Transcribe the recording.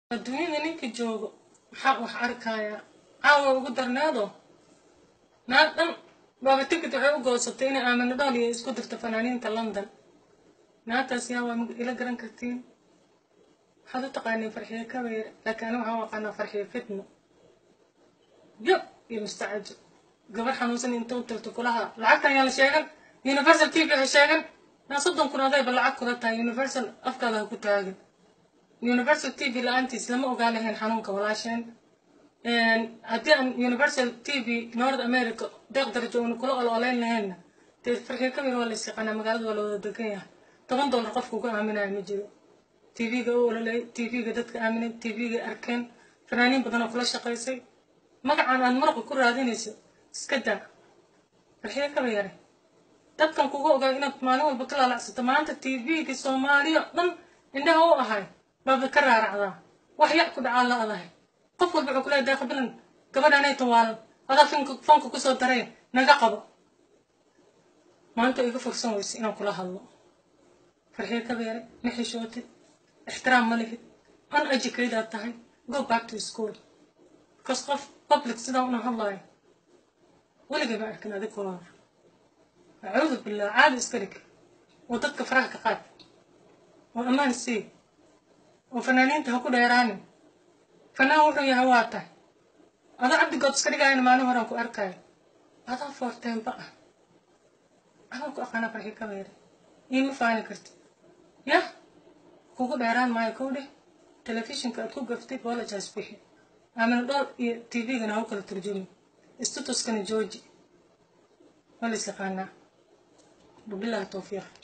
adduunyada ninka joogo maxaa wax arkayaa caawa ugu darnaado naag dhan baaba tikid waxay u goosatay inay aamino dhool iyo isku dirto fanaaniinta london naagtaas yaa waa ila garan kartiin waxaad u taqaaniin farxiye kabeer laakiin aniga waxaan u aqaanaa farxiye fitno yab iyo mustacajo gabar xanuunsan inta u tirto kulaha lacagtan yaa la sheegan universal t v ha sheegan naa soddon kun adayba lacag kula tahay universal afkaada ha ku taagin universal t v la-aantiis lama ogaa lahayn xanuunka walaasheen haddii aan universal t v north america deeq darajo una kula ololeyn lahaynna dee farxiye kabeer waa la isyaqaanaa magaalada waa la wada degan yahay toban dollar qofka uga aaminaya ma jiro tv-ga u ololey tv-ga dadka aaminay tv-ga arkeen fanaaniin badan oo kula shaqaysay magacan aad maraqa ku raadinayso iska daa farxiye kabeere dadkan kuga ogaa inaad maalin walba ka laalacsato maanta tv-ga soomaaliya dhan indhaha u ahay baaba ka raaracdaa wax yac ku dhacaa la adahay qof walba wuxuu kuleeyahay deeqa bilan gabadhanay tawaalan adaa fanka kusoo dareen naga qabo maanta iga fursan weyse inaan kula hadlo farxiye kabeere ma xishootid ixtiraam ma lihid uneducated aad tahay go back to school because qof public sidaa una hadlaayo weligay ma arkin adig kula acuudu billah caadi iska dhig oo dadka faraha ka qaad oo ammaan sii oo fanaaniinta ha ku dheeraanin fanaan wuxuu yahay waa tahay adaa cabdigood iska dhigayana maalin horaan ku arkayo adaa foorteenba ah adaan ku aqaana farxi kabeere iima faani karti yah kugu dheeraan maayo kow dheh telefishinka aad ku gaftay bolajas bixi aamina dhool iyo tv-gana ha u kala turjumi istutuskana jooji waa la is yaqaanaa wabillahi towfiiq